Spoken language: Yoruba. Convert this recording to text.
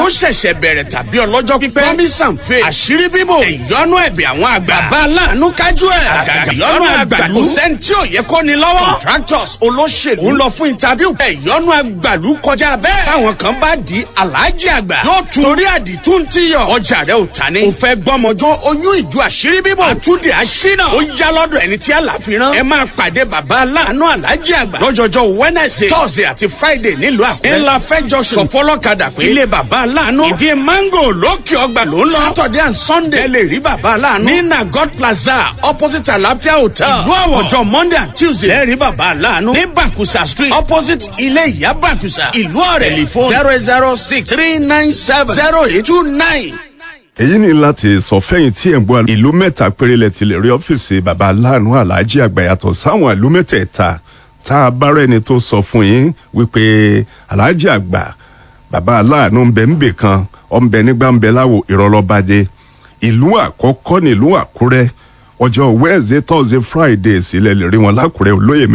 ó ṣẹ̀ṣẹ̀ bẹ̀rẹ̀ tàbí ọlọ́jọ́ pípẹ́ promise and faith àṣírí bíbò ìyọnu ẹ̀bẹ̀ àwọn àgbà bàbá aláàánú kájú ẹ̀ àgàgà ìyọnu àgbàlú kò sẹ́ni tí ò yẹ kó ni lọ́wọ́ contractors olóṣèlú ń lọ fún interview ìyọnu àgbàlú kọjá bẹ́ẹ̀ táwọn kan bá di aláàjì àgbà yóò tún torí àdìtú ti yọ ọjà rẹ ò ta ni. o fẹ́ gbọ́mọjọ́ oyún ìjọ àṣírí bíbọ̀ àtúndì àṣínà ó yá lọ́dọ̀ ẹni tí àlàfi rán. ẹ máa pàdé bàbá aláàánú aláàjì àgbà lọ́jọ́jọ́ wednesday thursday àti friday nílùú àkúrẹ́. ńlá fẹjọ sọ fọlọ́kadà pé ilé bàbá aláàánú ìdí mango lókè ọgbà ló ń lọ. saturday and sunday ẹ lè rí bàbá aláàánú. ní nagod plaza opposite àlàáfíà hotel. ìlú àwọ̀ ọjọ́ monday and tuesday ẹ rí bàbá aláàánú. ní bakusa street opposite ilé ìyá bakusa ìlú ọ̀rẹ́ telephone zero zero six three nine seven zero eight two nine èyí ni láti sọ fẹ́yìn tí ẹ̀ ń gbọ́ ìlú mẹ́ta péré lẹ ti lè rí ọ́fíìsì baba aláàánú aláàjì àgbà yàtọ̀ sáwọn ìlú mẹ́tẹ̀ẹ̀ta tá a bá rẹ́ni tó sọ fún yín wípé aláàjì àgbà baba aláàánú ń bẹ ń bè kan ọ̀nbẹ nígbà ń bẹ láwo ìrọ̀lọ́badé ìlú àkọ́kọ́ nílùú àkúrẹ́ ọjọ́ wednesday thursday friday sílẹ̀ lè rí wọn lákúrẹ́ olóyè